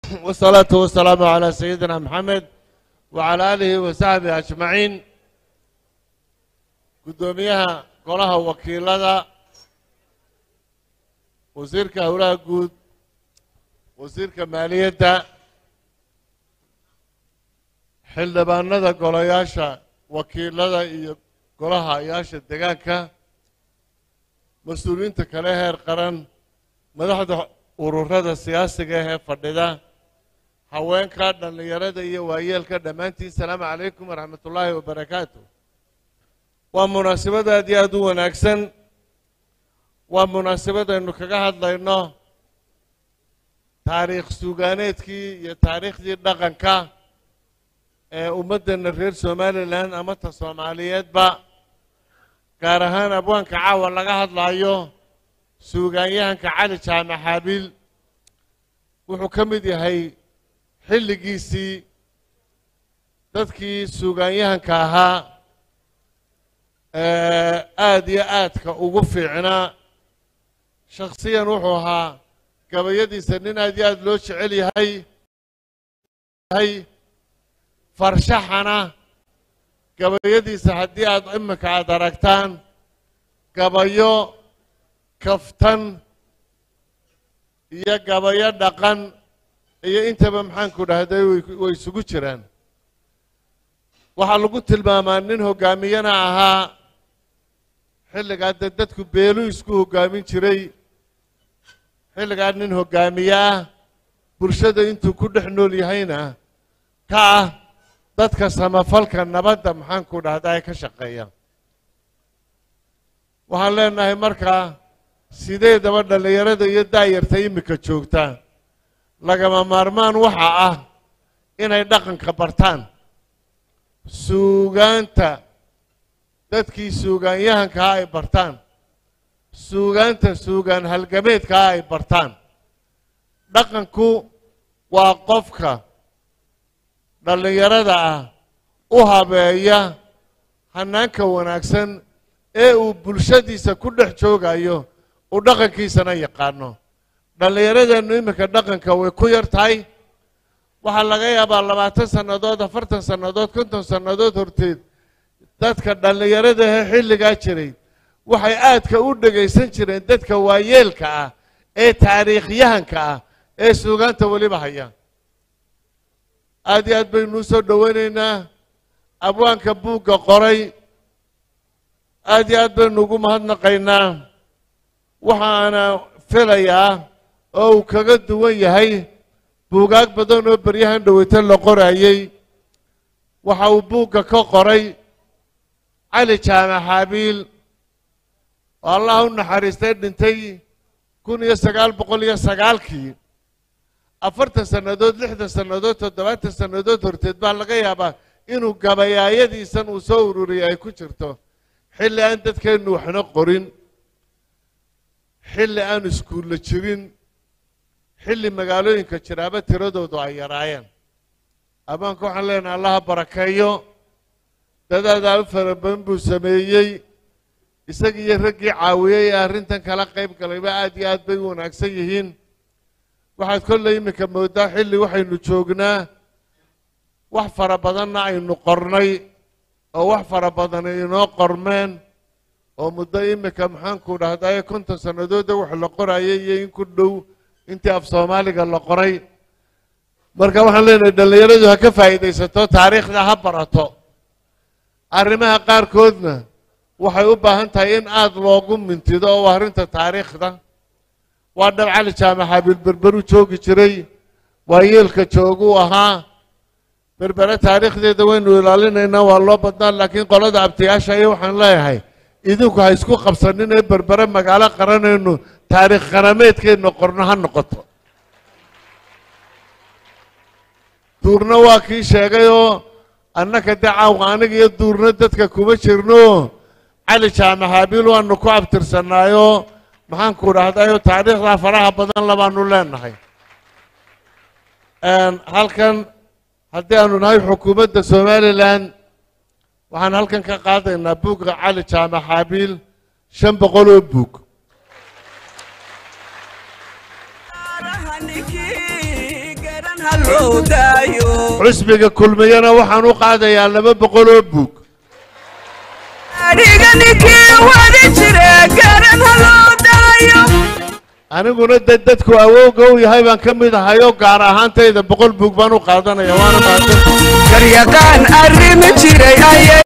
والصلاة والسلام على سيدنا محمد وعلى آله وصحبه أجمعين قدوميها قولها وكيلة وزيرك هولاها قود وزيرك مالية xildhibaanada golayaasha wakiilada iyo golaha ayaasha degaanka mas-uuliyiinta kale heer qaran madaxda ururada siyaasiga ee fadhida haweenka dhallinyarada iyo waayeelka dhammaantiin salaamu calaykum waraxmat ullaahi wabarakaatu waa munaasabad aad iyo aad u wanaagsan waa munaasabad aynu kaga hadlayno taariikh suugaaneedkii iyo taariikhdii dhaqanka ee ummaddeena reer somalilan ama ta soomaaliyeedba gaar ahaan abwaanka caawa laga hadlaayo suugaanyahanka cali jaamac xaabiil wuxuu ka mid yahay xilligiisii dadkii suugaanyahanka ahaa aada iyo aadka ugu fiicnaa shakhsiyan wuxuu ahaa gabayadiisa nin aad iyo aada loo jecel yahay farshaxana gabayadiisa haddii aad iminka aada aragtaan gabayo kaftan iyo gabayo dhaqan iyo intaba maxaanku dhahday way isugu jiraan waxaa lagu tilmaamaa nin hoggaamiyana ahaa xilligaa dee dadku beeluu isku hoggaamin jiray xilligaa nin hoggaamiye ah bulshada intuu ku dhex nool yahayna ka ah dadka samafalka nabadda maxaanku dhahda ay ka shaqeeyaan waxaan leenahay markaa sideedaba dhallinyarada iyo daayarta iminka joogta lagama maarmaan waxa ah inay dhaqanka bartaan suugaanta dadkii suugaanyahankaa ay bartaan suugaanta suugaan halgameedkaa ay bartaan dhaqanku waa qofka dhallinyarada ah u habeeya hanaanka wanaagsan ee uu bulshadiisa ku dhex joogayo uu dhaqankiisana yaqaano dhallinyaradeennu iminka dhaqanka way ku yar tahay waxaa laga yaabaa labaatan sannadood afartan sannadood konton sannadood horteed dadka dhallinyaradahe xilligaa jiray waxay aadka u dhegaysan jireen dadka waayeelka ah ee taariikhyahanka ah ee suugaanta weliba haya aad iyo aad baynuu soo dhowaynaynaa abwaanka buugga qoray aad iyo aad baynu ugu mahadnaqaynaa waxaana filayaa oo uu kaga duwan yahay buugaag badan oo beryahan dhoweyto la qorayey waxa uu buugga ka qoray cali jaamac xaabiil oo allah u naxariistay dhintay kun iyo sagaal boqol iyo sagaalkii afartan sannadood lixdan sannadood toddobaatan sannadood horteed baa laga yaabaa inuu gabayaayadiisan uu soo ururiyay ay ku jirto xilli aan dadkeennu waxna qorin xilli aan iskuulla jirin xilli magaalooyinka jiraaba tiradoodu ay yaraayeen abaanka waxaan leenahay allaha barakeeyo dadaadaa u fara badan buu sameeyey isagii iyo raggii caawiyey ee arrintan kala qayb galayba aad iyo aad bay u wanaagsan yihiin waxaad kolley iminka moodaa xilli waxaynu joognaa wax fara badanna aynu qornay oo wax fara badan inoo qormeen oo muddo iminka maxaanku dhahdaye konton sannadoodda wax la qorayay iyo in ku dhow intii af soomaaliga la qoray marka waxaan leenahay dhallinyaradu ha ka faa'iidaysato taariikhda ha barato arrimaha qaarkoodna waxay u baahan tahay in aada loogu mintido oo arrinta taariikhda waa dhab cali jaamac xaabiil berberu joogi jiray waa yeelka jooguu ahaa berbere taariikhdeeda waynu ilaalinaynaa waa loo badnaa laakiin qolada abtiyaasha iyo waxaan leeyahay idinku ha isku qabsanin ee berbere magaalo qaranaynu taariikh qarameedkeenna qorno ha noqoto duurna waa kii sheegay oo annaka dee caawqa aniga iyo duurna dadka kuma jirno cali jaamac xaabiil waanu ku abtirsanaayoo maxaanku dhahdayo taariikhdaa faraha badan labaanu leenahay halkan haddii aanu nahay xukuumadda somalilan waxaan halkan ka qaadaynaa buugga cali jaamac xaabiil shan boqol oo buug ninkii garan hallow daayo xusbiga kulmiyana waxaan u qaadayaa laba boqol oo buug adhiga ninkii wadi jire garan hallow daayo aniguna de dadku awowga u yahay baan ka mid ahayoo gaar ahaantayda boqol buug baan u qaadanaya waana mahadsan garyaqaan arrimi jiray ayay